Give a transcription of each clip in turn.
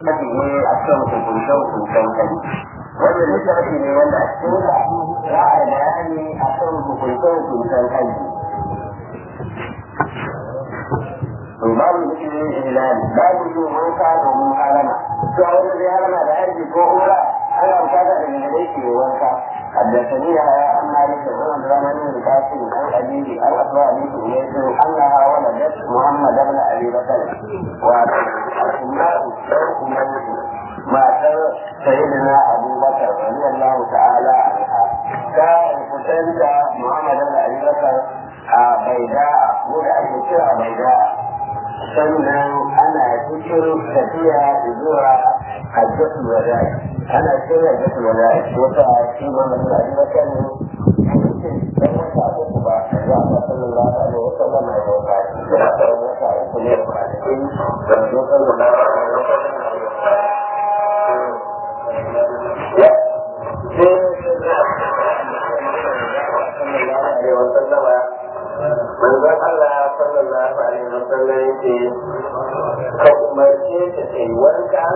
mafi ne a kan hukunce-hukuncen kai wannan littafi ne wanda a cikin sa za a yi bayani a kan hukunce-hukuncen kai to babu zikirin ihlal babu yin wanka domin harama to a wanda zai harama da haji ko umra ana bukata da gare shi wanka حدثني يا عن مالك بن الرحمن بن قاسم عن أبيه عن أسماء بنت أميس أنها ولدت محمد بن أبي بكر وأسماء أميس ما سيدنا أبو بكر رضي الله تعالى عنها كان فتنت محمد بن أبي بكر بيداء ولا أشياء بيداء sannan ana cikin tafiya zuwa hajjatul wada'i ana cikin hajjatul wada'i wata shi ma mutum a jiwa kan dan wata uku ba za a sallallahu alaihi wa sallam ya wata da dan wata uku ne ba da kai da zo sallallahu alaihi wa sallam ya sai wa sallama manzon Allah sallallahu alaihi wa sallam yake ka umarce ta ta yi wanka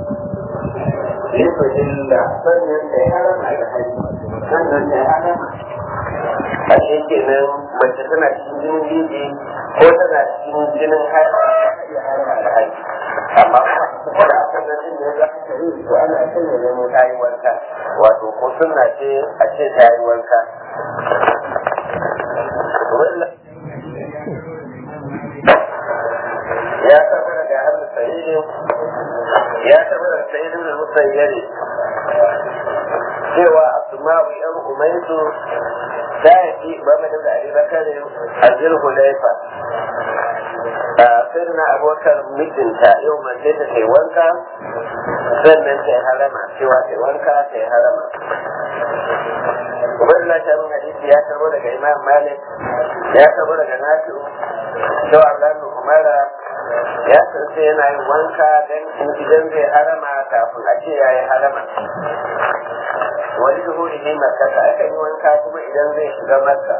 lokacin da sannan ta yi harama da haji sannan ta yi harama a shi kenan mace tana cikin jinin jiji ko tana cikin jinin harama da haji amma kuma da akan nan da ya za ta yi to ana son ya zama ta yi wanka wato ko sunna ce a ce ta yi wanka ya taɓa daga hannun sa'idin ya taɓa daga sa'idin da musayyari cewa asma'u yan umaitu ta yi mamadu da ali bakarin a zulhulaifa a sirna abokar mijinta yau mace ta kai wanka sannan ta yi harama cewa ta yi wanka ta yi harama Ubaidullah ta bin hadisi ya karbo daga Imam Malik ya karbo daga Nafi'u cewa Allah Umara ya san sai yana yin wanka dan idan zai harama kafin a ce ya yi harama wani duhuri ne makka aka yi wanka kuma idan zai shiga makka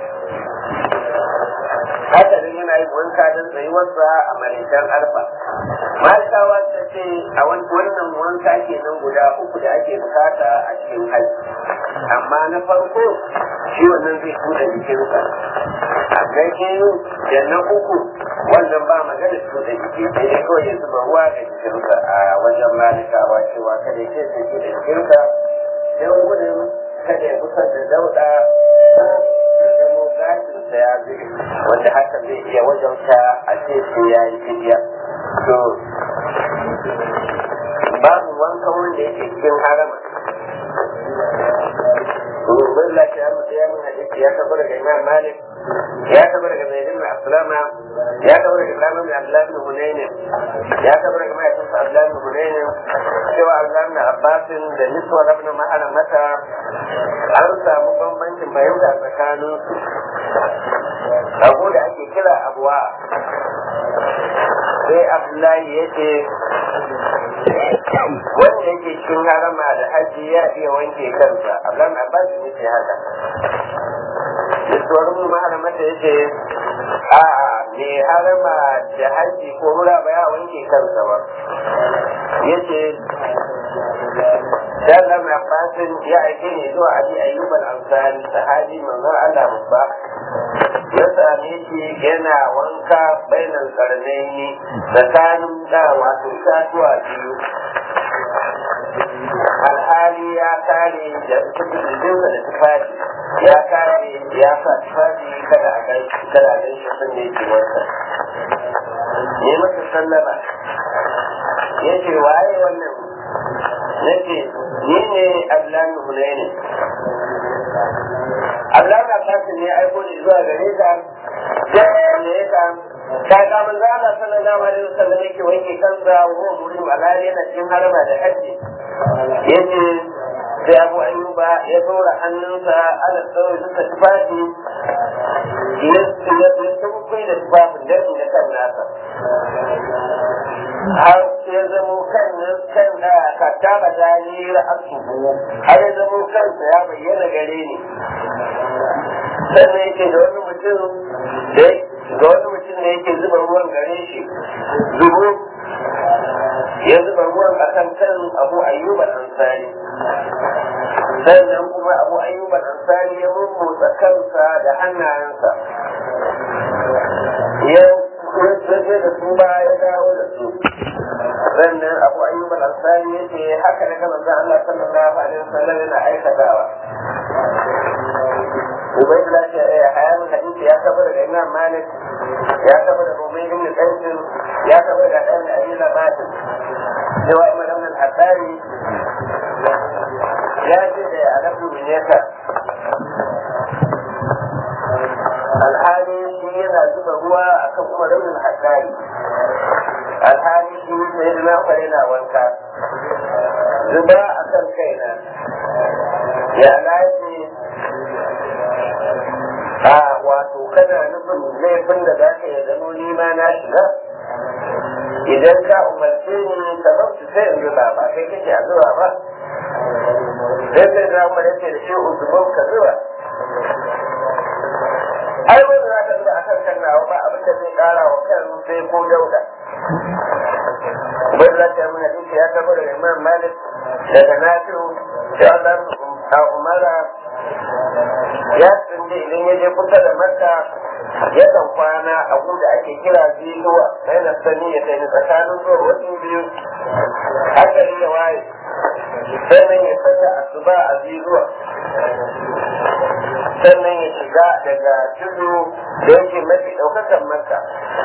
haka nan yana yin wanka don tsayuwarsa a maritan arfa malikawa ta ce a wannan wanka kenan guda uku da ake bukata a cikin hajji amma na farko shi wannan zai tuda jikinsa a gaishe da na uku wannan ba magana tuda jiki sai dai kawai ya zuba ruwa ga jikinsa a wajen malikawa cewa kada ya ce sai tuda jikinsa don gudun kada ya kusa da dauda zamo gashinsa ya zube wanda haka zai iya wajauta a ce sai ya yi fidiya to babu wanka wanda yake cikin harama domin lafiya mutu ya min hadisi ya tabbata daga imam malik ya tabbata daga zaid ibn aslama ya tabbata daga imam ibn abdullah ibn hunayn ya tabbata daga mahaifinsa abdullah ibn hunayn cewa abdullah ibn abbas da niswa ibn mahala mata an samu bambancin fahimta tsakanin abu da ake kira abuwa sai abdullahi ya ce wanda yake cikin harama da haji ya iya wanke kansa abdullahi abbas ne ce haka da tsoron maharamata ya ce a'a mai harama da haji ko mura ba ya wanke kansa ba ya ce dan lam abbasin ya aike ne zuwa abi ayyub al-ansari sahabi manzon Allah babba ya same shi yana wanka bainan karnaini tsakanin da wato itatuwa biyu alhali ya kare da jikinsa da tufafi ya kare ya sa tufafi kada a gai kada a gai shi sun ne ke wanka ne masa sallama ya ce waye wannan nake ni ne Abdullahi Hunaini Abdullahi Abbas ne aiko ni zuwa gare ka sai ne ka ka ga manzo Allah sallallahu alaihi wasallam yake wanke kansa wa huwa murim alali yana cikin harama da haji yace sai Abu Ayyuba ya dora hannunsa ala tsawon suka tufafi ya ya tukukai da tufafin da da kan nasa har ya zamo kan kan da ka taba dani ra'asuhu har ya zamo kansa ya bayyana gare ni sannan yake da wani mutum da ga wani mutum da yake zuba ruwan gare shi zubo ya zuba ruwan a kan kan abu ayyuba ansari sannan kuma abu ayyuba ansari ya mummutsa kansa da hannayensa ya je da su ba ya dawo da su sannan abu ayyub al-ansari yace haka ne ga manzon Allah sallallahu alaihi wasallam yana aikatawa Ubaydullah ya ya hayan hadisi ya tabbata daga Imam Malik ya tabbata da Ubayd ibn Qais ya tabbata da Dan Abi Labat cewa Imam Ibn al-Haddari ya ce da Alabu bin Yasa alhali shi yana zuba ruwa akan Umar ibn al-Haddari alhali shi sai na kware na wanka zuba a kan kaina ya lafi a wato kana nufin laifin da za ka yi zamo nima na shiga idan ka umarce ni ka bauta sai in zuba ba kai kake a zuba ba sai sai na umar yake da shi uzubau ka zuba ai wanda za ka zuba a kan kan nawa ba abin da zai kara wa kan sai ko dauda bai za ta yi mana duka ya kaba daga imam malik daga nafi'u da Allah a umara ya tsinde idan ya je kusa da makka ya kan kwana a da ake kira ziluwa sai na sani ya kai tsakanin zuwa wasu biyu haka ne ya waye sannan ya sanya asuba a ziluwa sannan ya shiga daga tudu da yake mafi ɗaukakan makka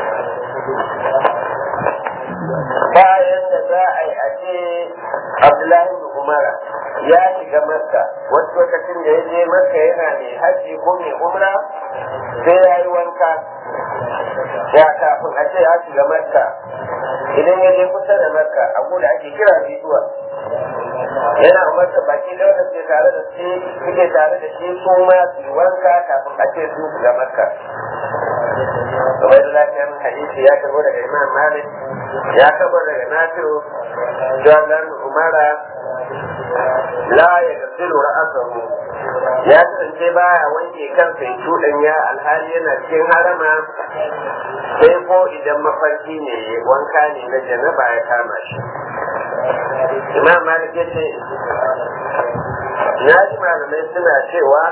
bayan da za a yi a ce abdullahi da umara ya shiga makka wasu lokacin da ya je makka yana mai haji ko mai umra sai ya yi wanka ya kafin a ce ya shiga makka idan ya je kusa da makka a da ake kira biduwa yana umarta baki da wanda suke tare da shi suke tare da shi su ma su wanka kafin a ce su shiga makka kamar da lafiyar hadisi ya karbo daga imam malik ya karbo daga nasiru jalan umara la ya gasiru ra'asahu ya kasance baya wanke kansa ya cuɗanya alhali yana cikin harama sai ko idan mafarki ne wanka ne na janaba ya kama shi imam malik ya ce na ji malamai suna cewa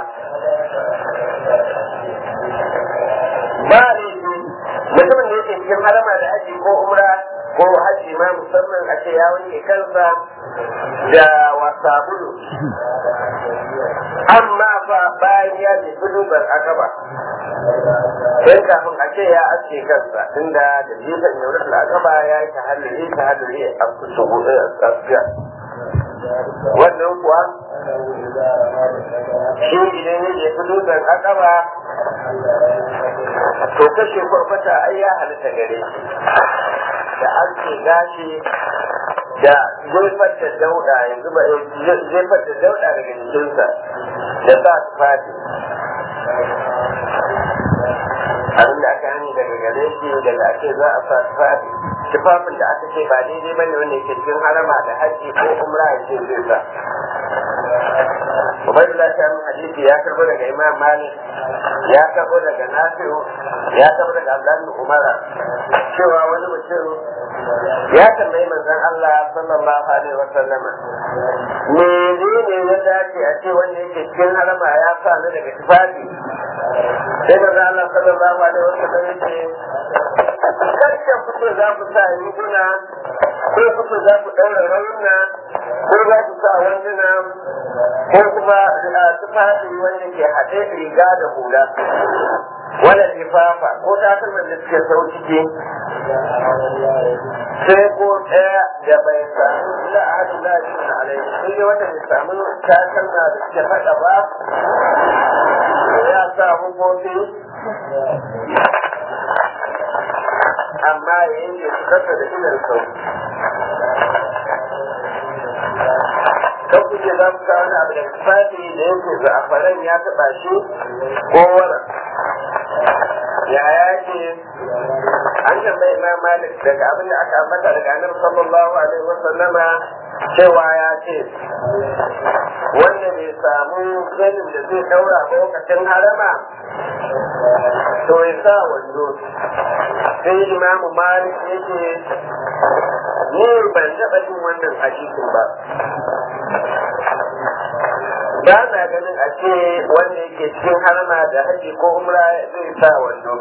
ba ne mutumin da yake cikin harama da haji ko umra ko haji ma musamman a ce ya wanke kansa da wasabulu amma fa bayan ya ji dubar akaba sai kafin a ce ya aske kansa tunda da jifan yaurar akaba ya yi ta hallari ta hallari a kusa askiya wannan kuwa shi idan ya je dubar akaba to kashe kwarkwata ai ya halitta gare shi da an ce gashi da jefar da dauda ya zuba jefar da dauda daga jikinsa da sa su fadi abin da aka hani daga gare shi daga ake za a sa su fadi tufafin da aka ce ba daidai bane wanda yake cikin harama da haji ko umra ya ce zai sa Ubaidullah ta min hadisi ya karbo daga Imam Malik ya karbo daga Nafi'u ya karbo daga Abdullah Umara cewa wani mutum ya tambayi manzon Allah sallallahu alaihi wa sallam menene ya dace a ce wanda yake cikin harama ya sa ni daga tufafi sai manzon Allah sallallahu alaihi wa sallam ya ce karshen fito za ku sa riguna ko fito za ku ɗaura rauna ko za ku sa wanduna ko kuma tufafi wanda ke haɗe riga da hula wala lifafa ko takalman da suke sau ciki sai ko ɗaya da bai samu la ahadu la yusna alai sai dai wanda bai samu takalma da suke faɗa ba ya sa hukoki amma ya yi su kasa da idan sau kan kuke za ku kawo abu da tufafi da yake za'afaran ya taɓa shi ko wara ya yake an tambayi imam malik daga abin da aka ambata daga annabi sallallahu alaihi wa sallama cewa ya ce wanda bai samu zanin da zai daura ba lokacin harama to ya sa wando sai imamu malik yake ni ban taɓa jin wannan hadisin ba ba na ganin a ce wanda yake cikin harma da haji ko umra zai sa wando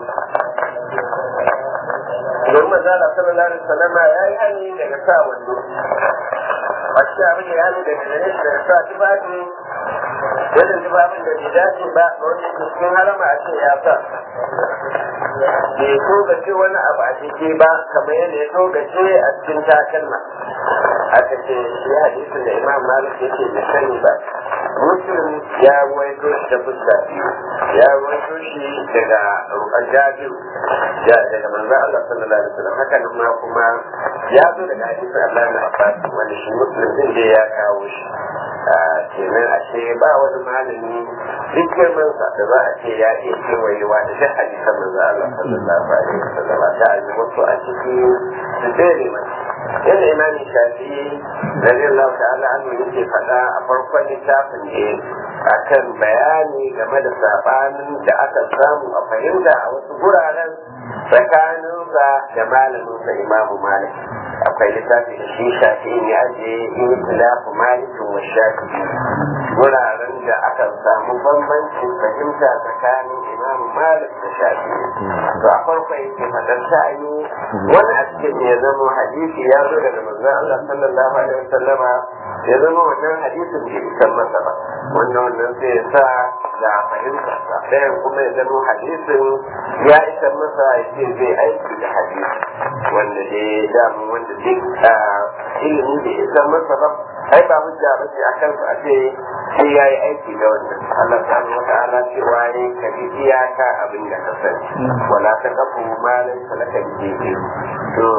don mazala sallallahu alaihi wasallam ya yi hani daga sa wando a cikin abin da ya hani daga gare shi daga sa tufafi irin tufafin da bai dace ba ga wanda yake cikin harama a ce ya sa bai so gace wani abu a ciki ba kamar yadda ya so gace a cikin takalma aka ce shi hadisin da imam malik yake bai sani ba muslim ya waito shi da fuska biyu ya waito shi daga jabir daga manzo Allah sallallahu alaihi wasallam haka nan ma kuma ya zo daga hadisin Allah na Abbas wanda shi muslim din da ya kawo shi kenan a ce ba wani malami duk girman sa da za a ce ya iya kewayewa da duk hadisan manzo Allah sallallahu alaihi wasallam ta yi wasu a ciki su tsere masa yadda imami shafi radiyallahu ta'ala anhu yake faɗa a farkon littafin ne akan bayani game da sabanin da aka samu a fahimta a wasu guraren tsakaninsa da malaminsa imamu malik akwai littafi da shi shafi ya je in tilafu malikin wa shafi guraren da aka samu bambancin fahimta tsakanin imamu malik da shafi to a farko yake faɗar ta'ayi wani a cikin ya zama hadisi ya zo daga manzon Allah sallallahu alaihi wasallama ya zama wannan hadisin bai isan masa ba wannan wannan sai ya sa da fahimta ɗayan kuma ya zama hadisin ya isan masa ya ce zai aiki da hadisi wanda dai damu wanda duk ilimi bai isan masa ba ai ba hujja ba ce akan su a ce sai ya yi aiki da wannan Allah ta wa ta'ala cewa ne ka bi iyaka abin da ka sani wala ta kafu malin salaka bi to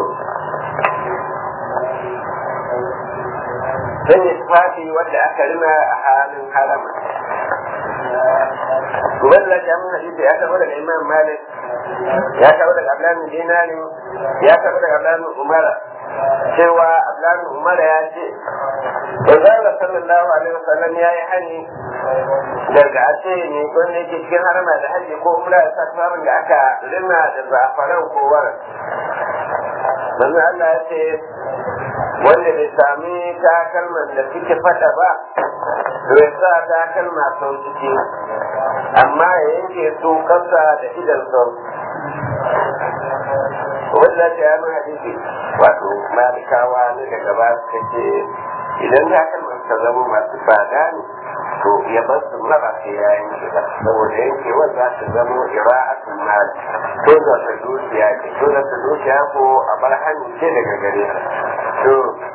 sai ya tufafi wanda aka rina a halin harama wanda ya mun hadisi ya taɓa daga imam malik ya taɓa daga abdullahi dinani ya taɓa daga abdullahi umara cewa abdullahi umara ya ce Manzala sallallahu alaihi wasallam ya yi hani daga a ce ne wanda yake cikin harama da hajji ko umra ya sa tufafin da aka rina da zafaran ko waran. Manzo Allah ya ce wanda bai sami takalman da suke fada ba bai sa takalma sau ciki amma ya yanke su kasa da idan sau wanda ta yi min hadisi wato malikawa ne da gaba suka ce idan takalman ka zama masu tsada ne to ya bar su raba sai ya yanke ba saboda yankewar za ta zama ira'atul mal ko za ta dukiya ce ko za ta dukiya ko a bar hannu ce daga gare to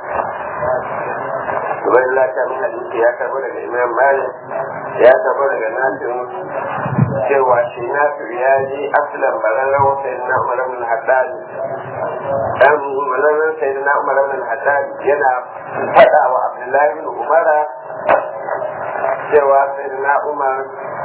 wani lata min hadisi ya karbo daga imam malik ya karbo daga nasir cewa shi nasir ya ji aslan bararren sai na umar bin haddad dan bararren sai na umar bin haddad yana faɗa wa abdullahi bin umara cewa sai na umar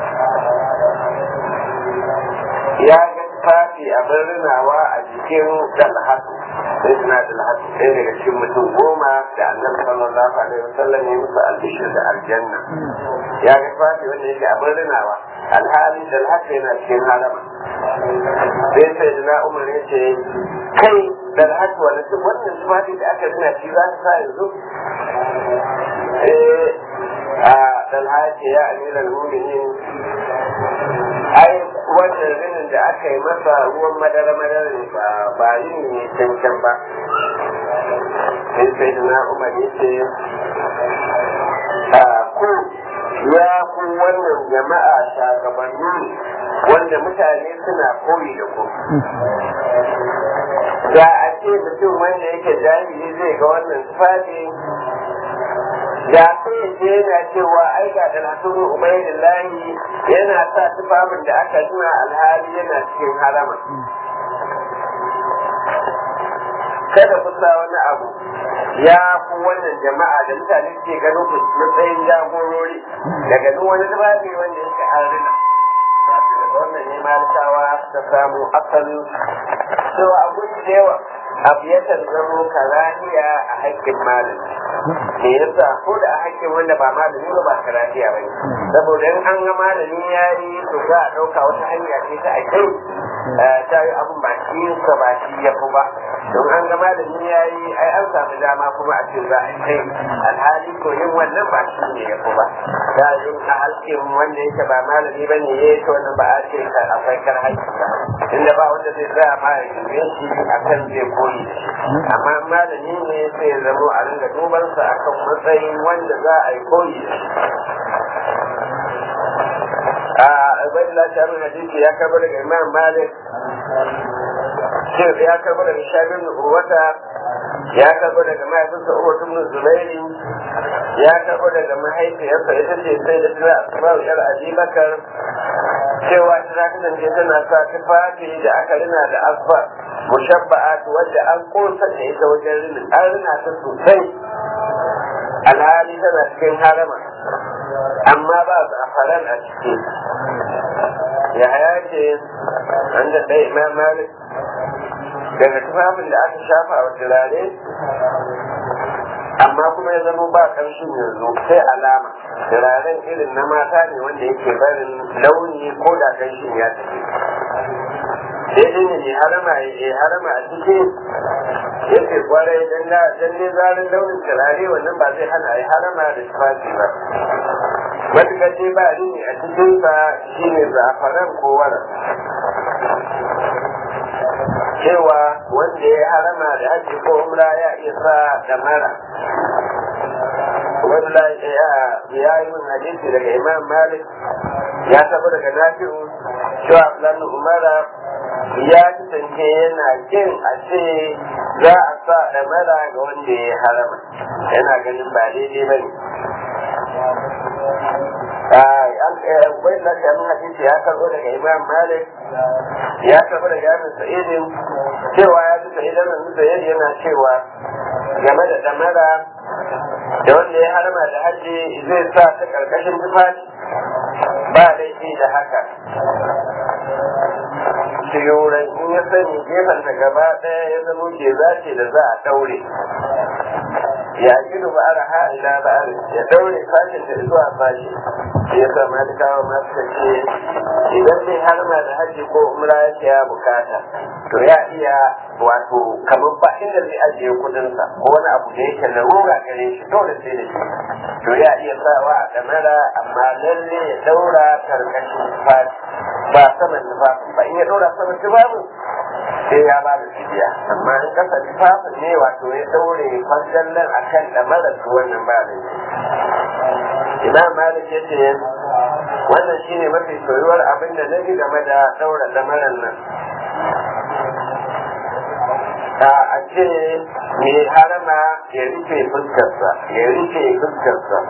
ya ga tafi abin rinawa a jikin dalhatu sai suna dalhatu ɗaya daga cikin mutum goma da annabi sallallahu alaihi wasallam ya musu albishir da aljanna ya ga tafi wanda yake abin rinawa alhali dalhatu yana cikin harama sai sai na umar ya ce kai dalhatu wani wannan tufafi da aka rina shi za su sa yanzu a dalhatu ya amiral muminin ai wannan rinin da aka yi masa ruwan madara madara ne ba ba rini ne cancan ba sai sai na umar ya ce a ku ya ku wannan jama'a shagabanni wanda mutane suna koyi da ku da a ce mutum wanda yake jahili zai ga wannan tufafi da sai ce yana cewa ai ga da nasiru ubaidillahi yana sa tufafin da aka nuna alhali yana cikin harama kada ku sa wani abu ya ku wannan jama'a da mutane ke ganin ku matsayin jagorori daga duk wani tufafi wanda yake harina wannan ne malikawa ta samu asalin cewa abu da yawa abu yakan zamo karaniya a haƙƙin malami me yasa ko da a haƙƙin wanda ba malami ba ba karaniya ba ne saboda in an ga malami ya yi to za a ɗauka wata hanya ce ta a kai ta yi abin ba shi sa ba shi ya fi ba don an ga malami ya yi ai an samu dama kuma a ce za a kai alhali ko yin wannan ba shi ne ya fi ba da yin a halkin wanda yake ba malami ba ne ya to wannan ba a ce ka akwai kar haƙƙi ba inda ba wanda zai tsaya ma ya yi shi a kan zai koyi amma malami ne sai ya zamo a ringa dubansa akan matsayin wanda za a yi koyi a ubaidullah shamin hadisi ya karbo daga imam malik ya karbo daga shabin urwata ya karbo daga mahaifinsa urwatu min zubairi ya karbo daga mahaifiyarsa ita ce sai da tana asma'u yar abubakar cewa tana kasance tana sa tufafi da aka rina da asfar mushabba'at wadda an kosa da ita wajen rinin an rina ta sosai alhali tana cikin harama amma ba zafaran a ciki ya haya ce an da ɗaya imam malik daga tufafin da aka shafa a turare amma kuma ya zama ba ƙarshen yanzu sai alama turaren irin na mata ne wanda yake barin launi ko da ƙarshen ya tafi daidai ne mai harama ya harama a ciki yake kwarai dan ne zarin launin turare wannan ba zai hana ya harama da tufafi ba matuƙar dai ba rini a cikinsa shine zafaran ko waran cewa wanda ya harama da haji ko umra ya iya sa damara wanda ya yi min hadisi daga imam malik ya taba daga nafi'u cewa abdullahi umara ya kasance yana kin a ce za a sa damara ga wanda ya harama yana ganin ba daidai ba ne bai da shamin hadisi ya karbo daga imam malik ya karbo daga yamin sa'idin cewa ya ji sa'idan nan sa'id yana cewa game da damara da wanda ya harma da haji zai sa ta karkashin tufafi ba laifi da haka shiyoran in ya sani gefen ta gaba ɗaya ya zama ke zace da za a ɗaure ya gidu ba ara ha ila ba ya daure fashin da zuwa fashi ya sa malikawa ma suka ce idan dai har ma da haji ko umra yake ya bukata to ya iya wato kamar ba inda zai ajiye kudinsa ko wani abu da yake larura gare shi dole sai da shi to ya iya sawa a damara amma lalle ya daura karkashin fashi ba saman tufafin ba in ya daura saman tufafin sai ya ba da fidiya amma in kasa tufafin ne wato ya daure kwandallan a kan damarar su wannan ba da imam malik ya ce wannan shine mafi soyuwar abin da nabi game da daura damarar nan a ce mai harama ya rufe fuskarsa ya rufe fuskarsa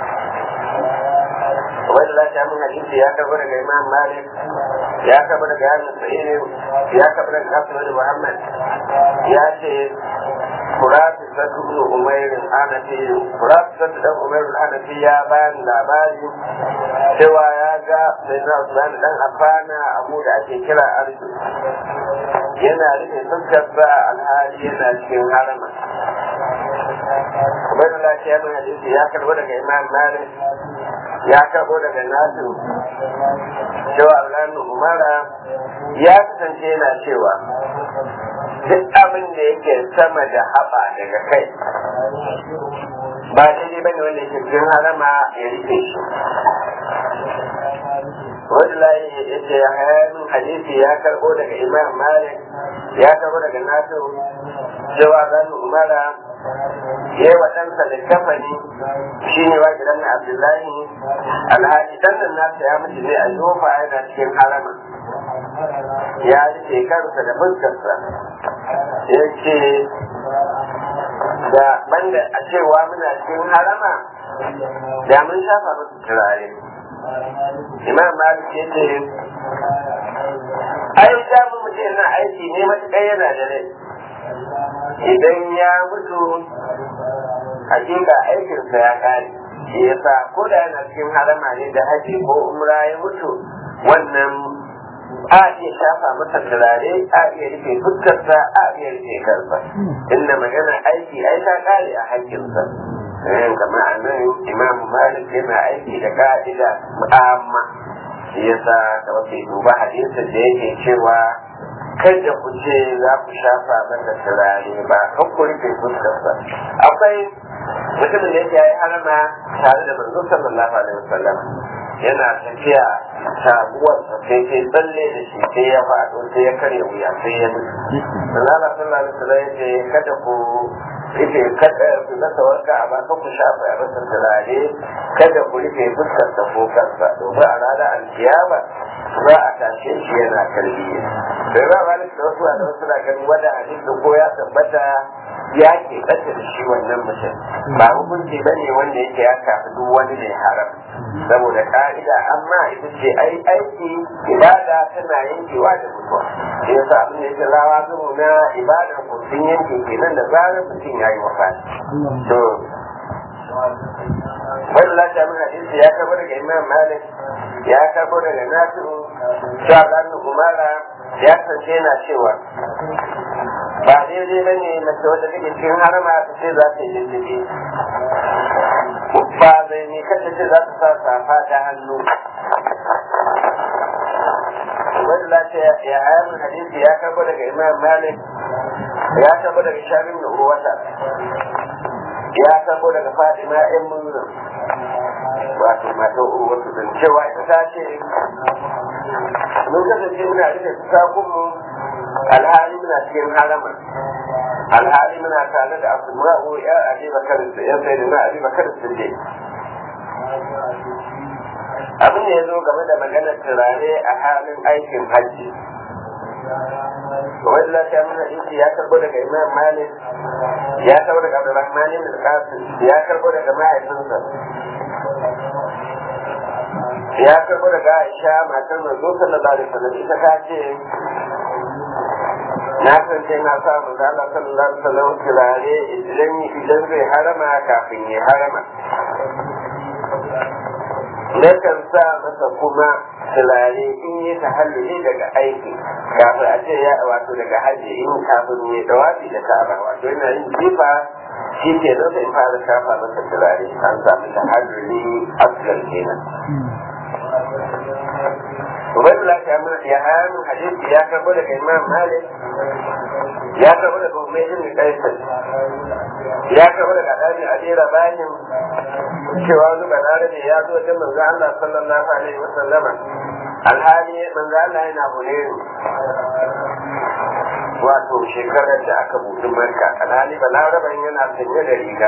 wani lafiya mun hadisi ya karbo daga imam malik ya karbo daga yamin sa'id ya karbo daga hasan muhammad ya ce kuratu satu ibn umair al-hanafi kuratu satu dan umair al-hanafi ya bayan labari cewa ya ga sai na usman dan afana abu da ake kira arju yana rufe fuskarsa alhali yana cikin harama Ubaidullah lafiya mun hadisi ya karbo daga imam malik ya karbo daga nasu cewa Allah umara ya kasance yana cewa duk abin da yake sama da haɓa daga kai ba daidai bane wanda yake cikin harama ya rufe shi wani layi ya ce hayanin hadisi ya karbo daga imam malik ya karbo daga nasu cewa zan umara ya yi wa ɗansa da kafani shi ne wa gidan na abdullahi alhaji ɗan nan nasa ya mutu ne a zofa yana cikin harama ya rike kansa da fuskarsa ya ce da banda a cewa muna cikin harama da mun shafa musu turare imam malik ya ce ai da mu mutum yana aiki ne matuƙar yana da rai idan ya mutu hakika aikinsa ya kare shi yasa ko da yana cikin harama ne da haji ko umra ya mutu wannan a iya shafa masa turare a iya rufe fuskarsa a iya rufe kansa inda magana aiki ai ta kare a hakkinsa kamar a nan imam malik yana aiki da ka'ida mu'amma shi yasa da wasu duba hadisin da yake cewa kada ku ce za ku shafa masa turare ba kan ku rufe fuskarsa akwai mutumin da yake yi harama tare da manzo sallallahu alaihi wasallam yana tafiya taguwar sa sai sai tsalle da shi sai ya faɗo sai ya karya wuya sai ya mutu Allah sallallahu alaihi wasallam yace kada ku rufe kada ku zata wanka a ba ku shafa ya masa turare kada ku rufe fuskar sa ko kansa domin a ranar alkiyama za a tashe shi yana tarbiyya sai ba malik da wasu da wasu na ganin wanda hadisi ko ya tabbata ya ke ɓata da shi wannan mutum ba hukunci ba ne wanda yake ya kafi duk wani mai haram saboda ka'ida amma ita ce ai aiki ibada tana yankewa da mutuwa shi yasa abin da yake rawa zumu na ibadar ku sun yanke kenan da zarar mutum ya yi wafati to wani lafiya min hadisi ya karbo daga imam malik ya karbo daga nasiru sha'ban umara ya kasance yana cewa ba daidai ba ne mace wata take cikin harama ta ce za ta yi lulluɓe ba zai ne kanta ce za ta sa safa ta hannu wani lafiya ya ayamin hadisi ya karbo daga imam malik ya karbo daga shabin da urwata ya karbo daga fatima yan munzur wato mata urwatu din cewa ita ta ce mun kasance muna rufe fusakunmu alhali muna cikin harama alhali muna tare da asma'u ya abi bakar ya sai da abi bakar sirri abin da ya zo game da maganar turare a halin aikin hajji wani lafiya mana isi ya karbo daga imam malik ya karbo daga abdurrahman ibn qasim ya karbo daga mahaifinsa ya karbo daga aisha matar manzo sallallahu alaihi wasallam ita ta ce na san sai na sa manzo Allah sallallahu alaihi wasallam turare idan idan zai harama kafin ya harama nakan sa masa kuma turare in yi tahalluli daga aiki kafin a ce ya wato daga hajji in kafin ya dawafi da ka'aba wato yana yin jifa shi ke zo sai fara shafa masa turare an samu tahalluli asgar kenan Ubaid Allah ya mun ya hayan hadisi ya karbo daga Imam Malik ya karbo daga Umayyad bin Qais ya karbo daga Dani Ali Rabahin cewa wani balarabe ya zo wajen manzo Allah sallallahu alaihi wa sallama alhali manzo Allah yana hulere wato shekarar da aka buɗe marka alhali balaraben yana sanye da riga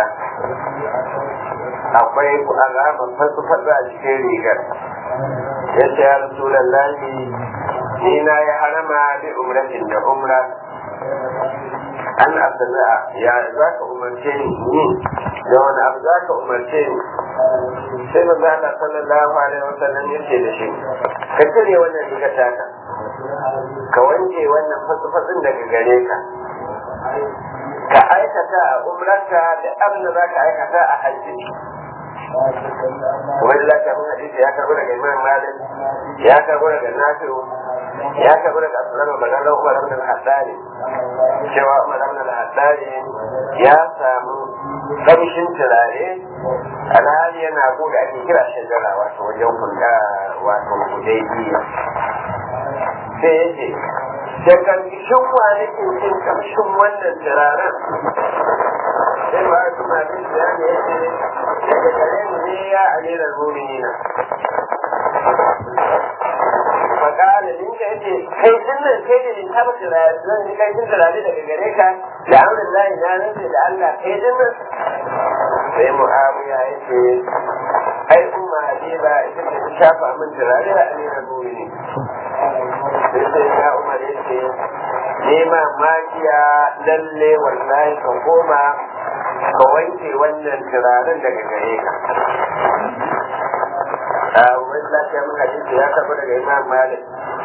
akwai alamar fasu fasa a cikin rigar ya ce ya rasulallahi ni na ya harama bi umratin da umra an abdullah ya za ka umarce ni da wani abu za ka umarce ni sai manzo Allah sallallahu alaihi wasallam ya ce da shi ka cire wannan riga taka ka wanke wannan fasu-fasun daga gare ka ka aikata a umrarka da abin da za ka aikata a hajji wani lafiya mun hadisi ya karbo daga imam malik ya karbo daga nafi'u ya karbo daga asulan maganar umar ibn al-haddari cewa umar ibn al-haddari ya samu kamshin turare alhali yana buɗe ake kira shajara wato wajen kunta wato hudaybiya sai yake da kamshin kwanakin cin kamshin wannan turaren sai ba su ma bin da ya ce daga gare mu ne ya alilar mu'minina fakala din ka yace kai din nan kai da din taba turare zan ji kai din turare daga gare ka da amrin lahi na nace da Allah kai din nan sai mu'awiya yace ai umma habiba ita ce ta shafa min turare da alilar mu'minin sai sai ya umar yace nema magiya lalle wallahi ka koma ka wanke wannan turaren daga gare ka a wani lafiya mun hadisi ya karɓo daga imam malik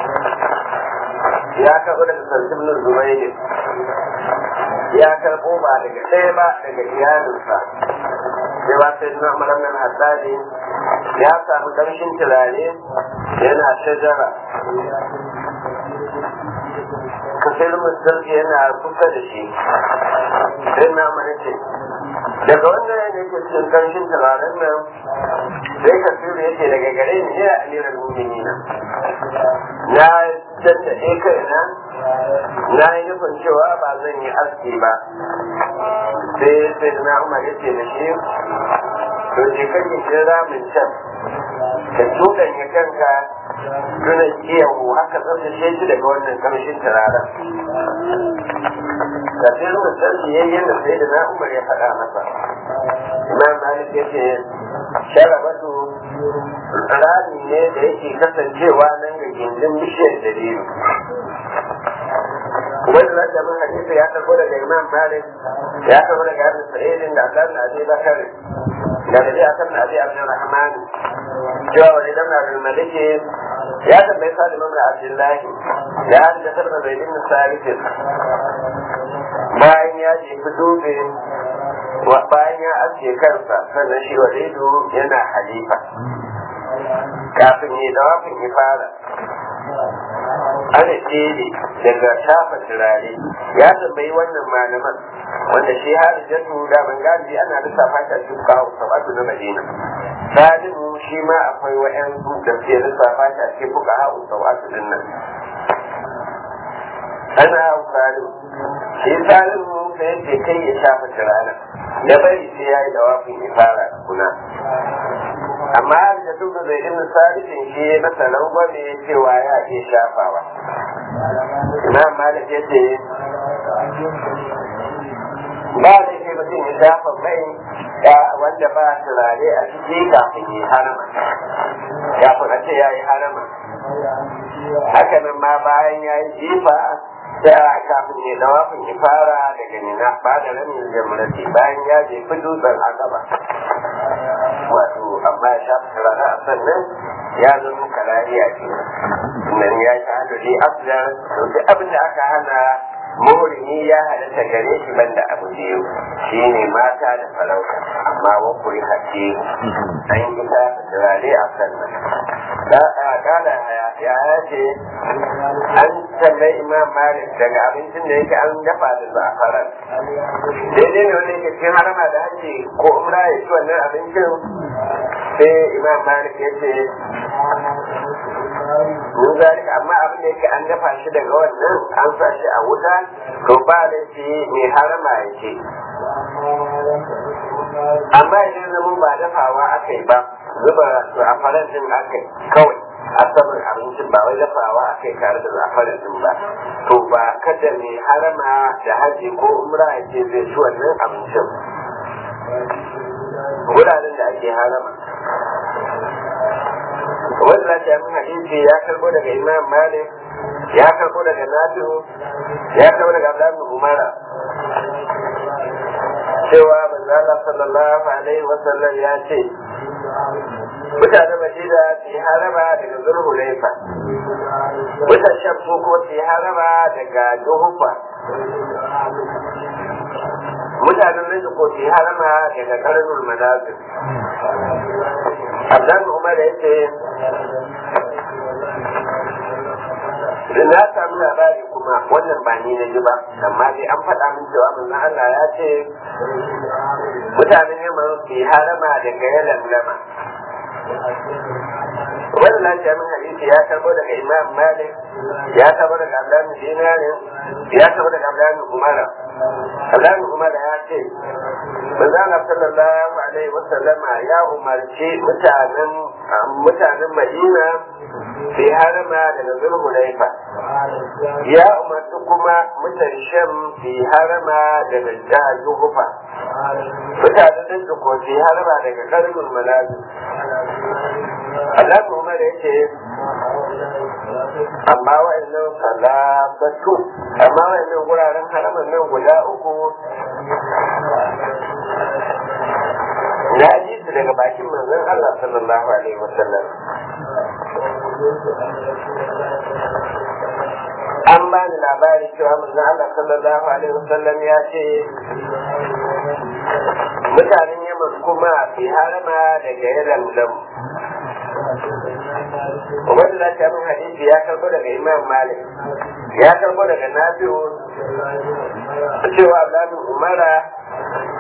ya karɓo daga sarkin nan zubairi ya karɓo ba daga ɗaya ba daga iyalinsa sai ba sai na malamin hassani ya samu ƙarshen turare yana shajara kasar musulci yana kusa da shi sai na mana ce daga wannan yana yake cikin karshen turaren nan sai ka tsiri yake daga gare ni ya amiran mumini na na da ɗaya kaina na yi nufin cewa ba zan yi aski ba sai sai da na umar ya ce da shi to je kan yi kira min can ka tudanya kanka tuna kiyahu haka tsaftace shi daga wannan kamshin turaren da sai ruwan sarki yayin da sai da na umar ya faɗa masa imam malik ya ce sharabatu rami ne da yake kasancewa nan ga gindin bishiyar dalilu wanda za ta min hadisi ya karbo daga imam malik ya karbo daga abin sa'idin da akan abi bakar da da ya akan abi abdul rahman cewa wani dan abdul maliki ya tambayi salim ibn abdullahi ya hadda sarfa zaid ibn sabit bayan ya jefi dutse bayan ya aske kansa sannan shi walidu yana halifa kafin yi dawafin ya fara ana tsere daga shafa turare ya tambayi wannan malaman wanda shi hari jatu da ban galibi ana lissafa shi a cikin kawo sabatu na madina salimu shi ma akwai wa'yan da ke lissafa shi a cikin fuka ha'u sabatu din nan ana hau salimu shi salimu sai ce kai ya shafa turare ya bari sai ya yi dawafin ya fara kuna amma da duk da zai irin salihin shi ya masa rangwame cewa ya iya shafawa imam malik ya ce ba da ke mutum ya shafa mai wanda ba turare a ciki kafin yi harama kafin a ce ya yi harama haka nan ma bayan ya yi jifa da kafin ya dawafin ya fara daga nina ba da ramin jamurati bayan ya je fi dutsen akaba wato amma ya shafi turare a sannan ya zama kalariya ce nan ya shahadu dai afdal to duk abin da aka hana muhrimi ya halatta gare shi banda abu biyu shine mata da farauta amma wa kuri hace an yi ta turare a sannan kala ya ce an tambayi imam malik daga abincin da yake an dafa da zafaran daidai ne wanda yake cikin harama da haji ko umra ya ci wannan abincin sai imam malik ya ce mun zalika amma abin da yake an dafa shi daga wannan an sa shi a wuta to ba laifi mai harama ya ce amma idan zama ba dafawa aka yi ba zuba zafaran din aka yi kawai a saman abincin ba wai dafawa aka yi tare da zafaran din ba to ba kada mai harama da haji ko umra ya ce zai ci wannan abincin wuraren da ake harama wannan jami'in hadisi ya karbo daga imam malik ya karbo daga nafi'u ya karbo daga abdullahi umara cewa manzala sallallahu alaihi wasallam ya ce mutanen madina su yi haraba daga zulhulaifa mutan sham su ko su yi haraba daga juhufa mutanen nan ko su yi harama daga karnul manazir abdan umar ya ce na samu labari kuma wannan ba ni na ji ba amma dai an faɗa min cewa manzon Allah ya ce mutanen yamma su yi harama daga yalan lama wannan lafiya min hadisi ya karbo daga imam malik ya karbo daga abdullahi dinarin ya karbo daga abdullahi umara abdullahi umara ya ce manzon sallallahu alaihi wasallama ya umarci mutanen mutanen madina sai harama daga zulhulaifa ya umarci kuma mutan sham fi harama daga jihar juhufa mutanen da ko fi harama daga karnul manazil Allah Umar ya ce amma wa'annan salabatu amma wa'annan guraren haraman nan guda uku na ji su daga bakin manzon Allah sallallahu alaihi wasallam an ba ni labari cewa manzon Allah sallallahu alaihi wasallam ya ce mutanen Yaman kuma fi harama daga yalan lam Ubaidu da ta min hadisi ya karbo daga Imam Malik ya karbo daga Nafi'u cewa Abdullahi Umara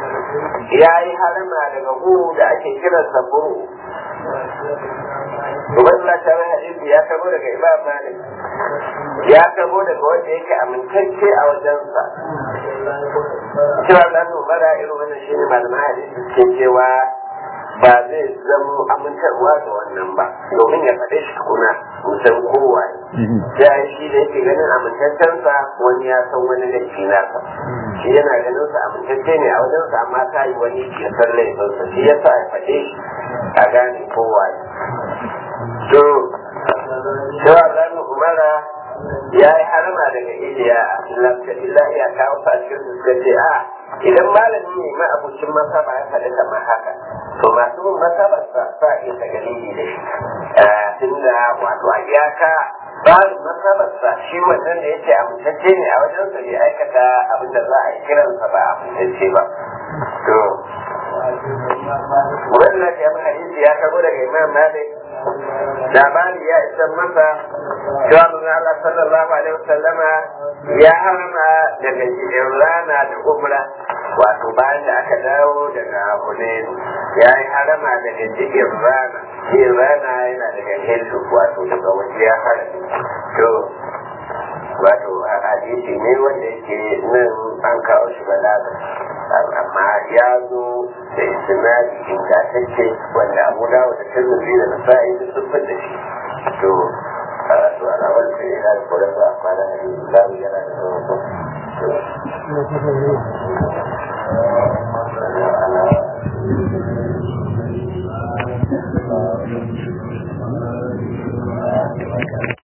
ya yi harama daga gu da ake kiran saburu Ubaidullah ta mai hadisi ya kabo daga Imam Malik ya kabo daga wanda yake amintacce a wajensa cewa za su bara irin wannan shi ne malaman hadisi suke cewa ba zai zama amintarwa da wannan ba domin ya faɗe shi tukuna musan kowa sai shi da yake ganin amintaccensa wani ya san wani da shi nasa shi yana ganin sa amintacce ne a wajensa amma ta yi wani ya san laifinsa shi ya sa ya faɗe shi a gane kowa to cewa zan umara ya yi harama daga iliya illa iya kawo fashin su suka ce a idan malami ne ma abucin masaba ya faɗi kamar haka to masu bin masabar sa sa iya ta dalili da shi tunda wato a iyaka bayan masabar sa shi wannan da yake amintacce ne a wajen sa bai aikata abin da za a yi kiransa ba amintacce ba to wannan ya hadisi ya kago daga imam malik labari ya isa masa cewa mun Allah sallallahu alaihi wasallama ya harma daga jikin rana da umra wato bayan da aka dawo daga Hunayn ya yi harama daga jikin rana jikin rana yana daga Hindu wato daga waje ya harami to wato a hadisi ne wanda yake nan an kawo shi balaga amma ya zo da istinadi ingantacce wanda abu dawo da tirmidhi da nasa'i da sun da shi to to alawar da ya da kore ba kwana da zamu yana da to